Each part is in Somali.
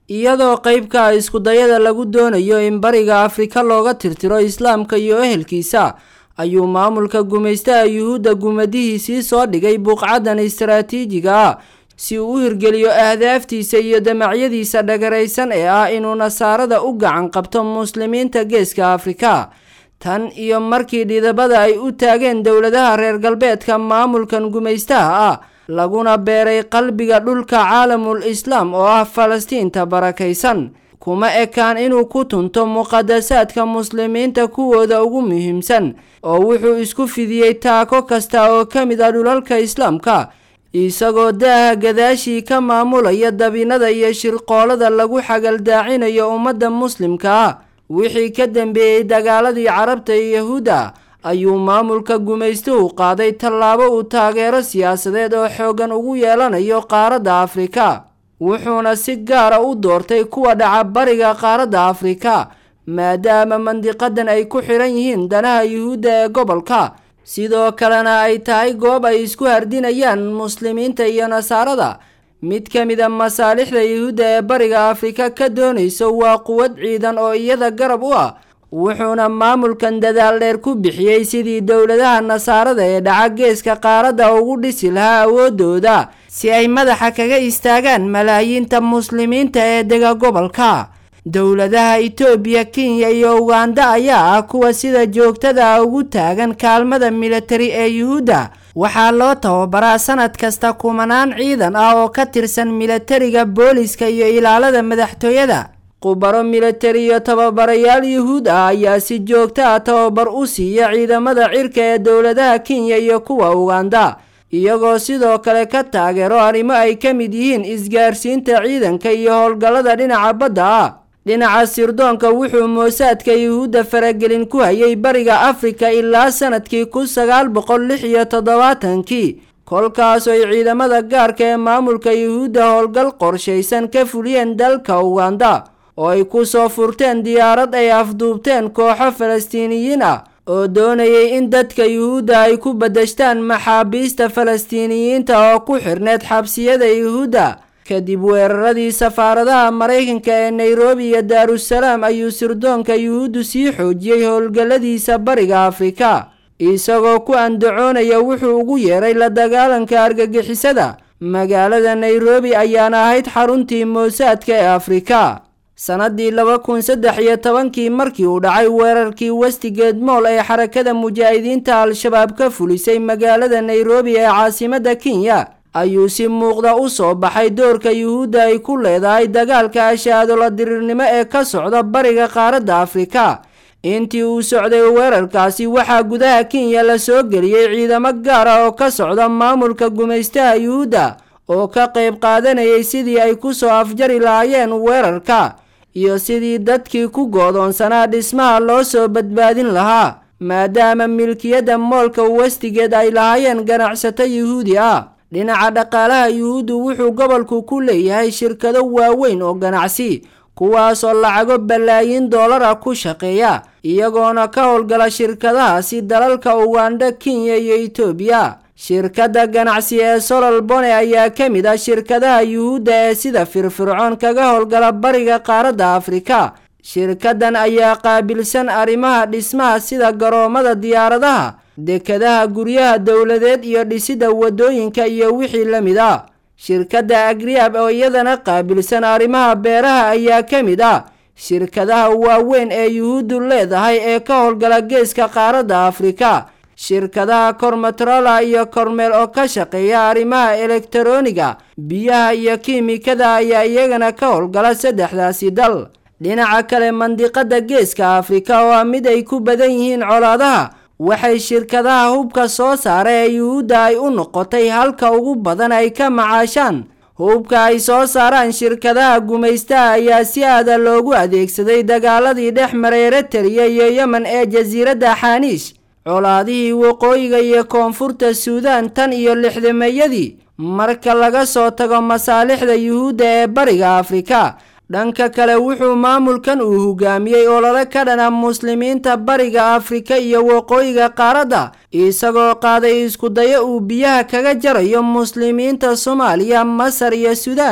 iyadoo qeybka iskudayada lagu doonayo in bariga afrika looga tirtiro islaamka iyo ehelkiisa ayuu maamulka gumaystaha yuhuudda gumadihiisii soo dhigay buuqcadan istaraatiijiga ah si uu u hirgeliyo ahdaaftiisa iyo damacyadiisa dhagaraysan ee ah inuu nasaarada u gacan qabto muslimiinta geeska afrika tan iyo markii dhidabada ay u taageen dowladaha reer galbeedka maamulkan gumaystaha ah laguna beeray qalbiga dhulka caalamul islaam oo ah falastiinta barakaysan kuma ekaan inuu ku tunto muqadasaadka muslimiinta kuwooda ugu muhiimsan oo wuxuu isku fidiyey taako kasta oo ka mid ah dhulalka islaamka isagoo daaha gadaashii ka maamulaya dabinada iyo shirqoolada lagu xagaldaacinayo ummadda muslimka ah wixii ka dambeeyey dagaaladii carabta iyo yahuudda ayuu maamulka gumaystuhu qaaday tallaabo uu taageero siyaasadeed oo xooggan ugu yeelanayo qaaradda afrika wuxuuna si gaara u doortay kuwa dhaca bariga qaaradda afrika maadaama mandiqadan ay ku xidhan yihiin danaha yuhuudda ee gobolka sidoo kalena ay tahay goob ay isku hardinayaan muslimiinta iyo nasaarada mid ka mid a masaalixda yuhuudda ee bariga afrika ka doonayso waa quwad ciidan oo iyada garab u ah wuxuuna maamulkan dadaal dheer ku bixiyey sidii dowladaha nasaarada ee dhaca geeska qaaradda ugu dhisi lahaa awoodooda si ay madaxa kaga istaagaan malaayiinta muslimiinta ee dega gobolka dowladaha itoobiya kenya iyo uganda ayaa ah kuwa sida joogtada ah ugu taagan kaalmada militari ee yuhuudda waxaa loo tababaraa sanad kasta kumanaan ciidan ah oo ka tirsan militariga booliska iyo ilaalada madaxtooyada khubaro militari iyo tababarayaal yuhuud ah ayaa si joogto ah tababar u siiya ciidamada cirka ee dowladaha kenya iyo kuwa uganda iyagoo sidoo kale ka taageero arrimo ay ka mid yihiin isgaarsiinta ciidanka iyo howlgallada dhinaca badda ah dhinaca sirdoonka wuxuu moosaadka yuhuudda faragelin ku hayay bariga afrika ilaa sanadkii kun sagaal boqol lix iyo toddobaatankii kolkaas ay ciidamada gaarka ee maamulka yuhuudda howlgal qorshaysan ka fuliyeen dalka uganda oo ay ku soo furteen diyaarad ay afduubteen kooxo falastiiniyiin ah oo doonayay in dadka yuhuudda ay ku badashtaan maxaabiista falastiiniyiinta oo ku xirneed xabsiyada yuhuudda kadib weeraradii safaaradaha maraykanka ee nairobi iyo daarusalaam ayuu sirdoonka yuhuuddu sii xoojiyey howlgalladiisa bariga afrika isagoo ku andacoonaya wuxuu ugu yeeray la dagaalanka argagixisada magaalada nairobi ayaana ahayd xaruntii moosaadka ee afrika sannaddii laba kun saddex iyo tobankii markii uu dhacay weerarkii westigeed mool ee xarakada mujaahidiinta al-shabaab ka fulisay magaalada nairobi ee caasimadda kenya ayuu si muuqda u soo baxay doorka yuhuudda ay ku leedahay dagaalka ashaadola diriirnimo ee ka socda bariga qaaradda afrika intii uu socday weerarkaasi waxaa gudaha kenya la soo geliyey ciidamo gaar ah oo ka socda maamulka gumaystaha yuhuudda oo ka qayb qaadanayay sidii ay ku soo afjari lahaayeen weerarka iyo sidii dadkii ku goodoonsanaa dhismaha loo soo badbaadin lahaa maadaama milkiyadda moolka westigeed ay lahaayeen ganacsato yuhuudi ah dhinaca dhaqaalaha yuhuuddu wuxuu gobolku ku leeyahay shirkado waaweyn oo ganacsi kuwaasoo lacago balaayiin doolara ku shaqeeya iyagoona ka howlgala shirkadahaasi dalalka uganda kenya iyo etoobiya shirkadda ganacsi ee solol bone ayaa ka mid ah shirkadaha yuhuudda ee sida firfircoon kaga howlgala bariga qaaradda afrika shirkaddan ayaa qaabilsan arrimaha dhismaha sida garoomada diyaaradaha dekadaha guryaha dowladeed iyo dhisidda waddooyinka iyo wixii la mid ah shirkadda agriab oo iyadana qaabilsan arrimaha beeraha ayaa ka mid ah shirkadaha waaweyn ee yuhuuddu leedahay ee ka howlgala geeska qaaradda afrika shirkadaha kormatrola iyo kormeel oo ka shaqeeya arrimaha elektaroniga biyaha iyo kiimikada ayaa iyagana ka howlgala saddexdaasi dal dhinaca kale mandiqada geeska afrika oo ah mid ay ku badan yihiin colaadaha waxay shirkadaha hubka soo saara ee yuhuudda ay u noqotay halka ugu badan ay ka macaashaan hubka ay soo saaraan shirkadaha gumaystaha ayaa si aada loogu adeegsaday dagaaladii dhex maray eritariya iyo yemen ee jasiiradda xaaniish colaadihii waqooyiga iyo koonfurta suudaan tan iyo lixdameeyadii marka laga soo tago masaalixda yuhuudda ee bariga afrika dhanka kale wuxuu maamulkan uu hogaamiyey olole ka dhana muslimiinta bariga afrika iyo waqooyiga qaaradda isagoo qaaday iskudayo uu biyaha kaga jarayo muslimiinta soomaaliya masar iyo suudaan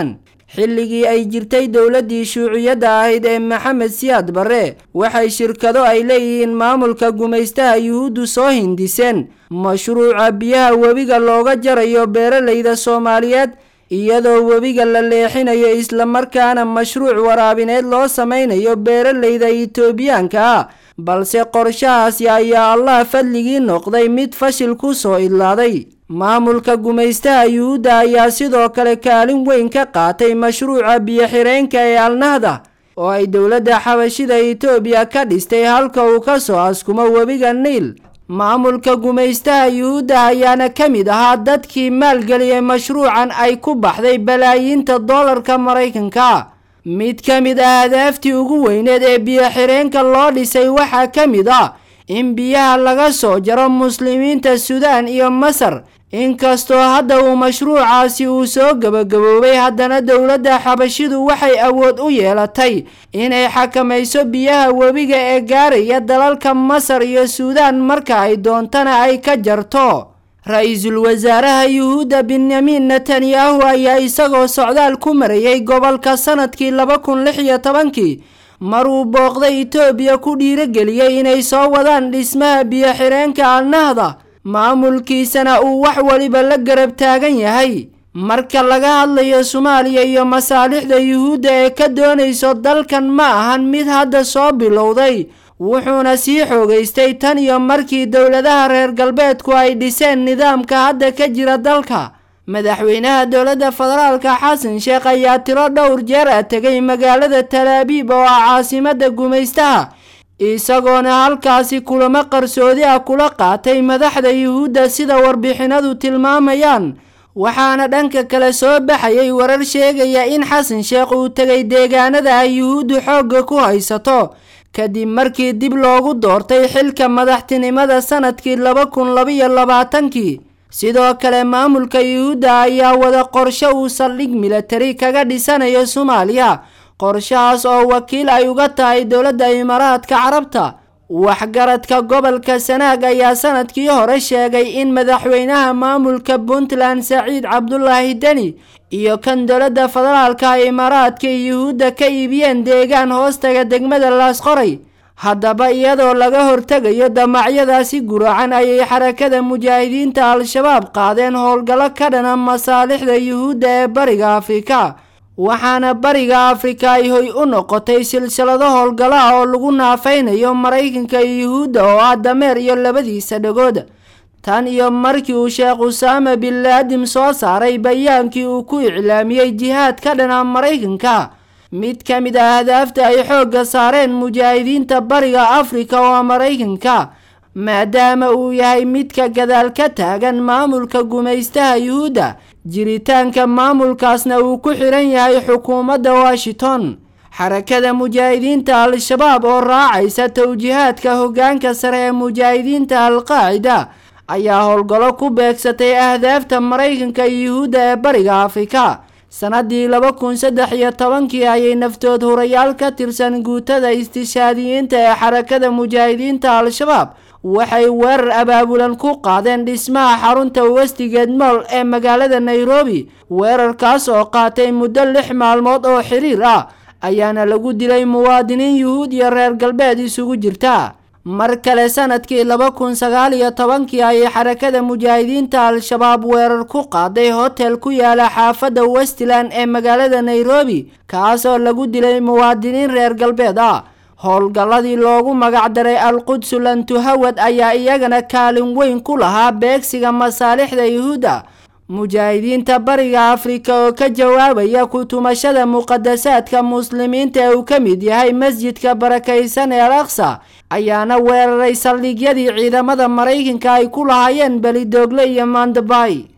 xilligii ay jirtay dowladdii shuuciyadda ahayd ee maxamed siyaad barre waxay shirkado ay leeyihiin maamulka gumaystaha yuhuuddu soo hindiseen mashruuca biyaha webiga looga jarayo beeralayda soomaaliyeed iyadoo webiga la leexinayo islamarkaana mashruuc waraabineed loo samaynayo beeralayda itoobiyaanka ah balse qorshahaasi ayaa allah fadligii noqday mid fashil ku soo idlaaday maamulka gumaystaha yuhuudda ayaa sidoo kale kaalin weyn ka qaatay mashruuca biyo-xireenka ee alnahda oo ay dowladda xabashida itoobiya ka dhistay halka uu ka soo askumo webiga niil maamulka gumaystaha yuhuudda ayaana ka mid ahaa dadkii maalgeliyay mashruucan ay ku baxday balaayiinta doolarka maraykanka mid ka mid ah hadaaftii ugu weyneed ee biyo-xireenka loo dhisay waxaa ka mid ah in biyaha laga soo jaro muslimiinta suudaan iyo masar inkastoo hadda uu mashruucaasi uu soo gabagaboobay haddana dowladda xabashidu waxay awood u yeelatay inay xakamayso biyaha webiga ee gaaraya dalalka masar iyo suudaan marka ay doontana ay ka jarto ra-iisul wasaaraha yuhuudda benyamin netanyahu ayaa isagoo socdaal ku marayay gobolka sanadkii laba kun lix iyo tobankii maruu booqday itoobiya ku dhiirageliyey inay soo wadaan dhismaha biyo-xireenka alnahda maamulkiisana uu wax waliba la garab taagan yahay marka laga hadlayo soomaaliya iyo masaalixda yuhuudda ee ka doonayso dalkan ma ahan mid hadda soo bilowday wuxuuna sii xoogaystay tan iyo markii dowladaha reer galbeedku ay dhiseen nidaamka hadda ka jira dalka madaxweynaha dowladda federaalka xasan sheekh ayaa tiro dhowr jeer a tegay magaalada talaabiib oo ah caasimada gumaystaha isagoona halkaasi kulamo qarsoodi ah kula qaatay madaxda yuhuudda sida warbixinadu tilmaamayaan waxaana dhanka kale soo baxayay warar sheegaya in xasan sheekh uu tegay deegaanada ay yuhuuddu xoogga ku haysato kadib markii dib loogu doortay xilka madaxtinimada sanadkii laba kun labaiyo labaatankii sidoo kale maamulka yuhuudda ayaa wada qorshe uu saldhig milatari kaga dhisanayo soomaaliya qorshahaas oo wakiil ay uga tahay dowladda imaaraadka carabta waxgaradka gobolka sanaag ayaa sanadkii hore sheegay in madaxweynaha maamulka puntland saciid cabdulaahi deni iyo kan dowladda federaalka imaaraadka yuhuudda ka iibiyeen deegaan hoostaga degmada laasqoray haddaba iyadoo laga hortegayo damacyadaasi guracan ayay xarakada mujaahidiinta al-shabaab qaadeen howlgallo ka dhana masaalixda yuhuudda ee bariga afrika waxaana bariga afrika ay hoy u noqotay silsilado howlgallo ah oo lagu naafaynayo maraykanka iyo yuhuudda oo ah dameer iyo labadiisa dhagood tan iyo markii uu sheekh usaama bin laadim soo saaray bayaankii uu ku iclaamiyey jihaad ka dhana maraykanka mid ka mid ah hadaafta ay xoogga saareen mujaahidiinta bariga afrika oo maraykanka maadaama uu yahay midka gadaal ka taagan maamulka gumaystaha yuhuudda jiritaanka maamulkaasna uu ku xiran yahay xukuumadda washington xarakada mujaahidiinta al-shabaab oo raacaysa towjihaadka hoggaanka sare ee mujaahidiinta al-qaacida ayaa howlgallo ku beegsatay ahdaafta maraykanka iyo yuhuudda ee bariga afrika sanadii laba kun saddex iyo tobankii ayay naftood hurayaal ka tirsan guutada istishaadiyiinta ee xarakada mujaahidiinta al-shabaab waxay weerar abaabulan ku qaadeen dhismaha xarunta westigeed mool ee magaalada nairobi weerarkaas oo qaatay muddo lix maalmood oo xiriir ah ayaana lagu dilay muwaadiniin yuhuud iyo reer galbeed isugu jirta mar kale sanadkii laba kun sagaal iyo tobankii ayay xarakada mujaahidiinta al-shabaab weerar ku qaaday hotel ku yaala xaafadda westland ee magaalada nairobi kaasoo lagu dilay muwaadiniin reer galbeed ah howlgalladii loogu magacdaray al-qudsu lantuhawad ayaa iyagana kaalin weyn ku lahaa beegsiga masaalixda yuhuudda mujaahidiinta bariga afrika oo ka jawaabaya ku-tumashada muqadasaadka muslimiinta ee uu ka mid yahay masjidka barakaysan ee al aqsa ayaana weeraray saldhigyadii ciidamada maraykanka ay ku lahaayeen belidoogle iyo mandabay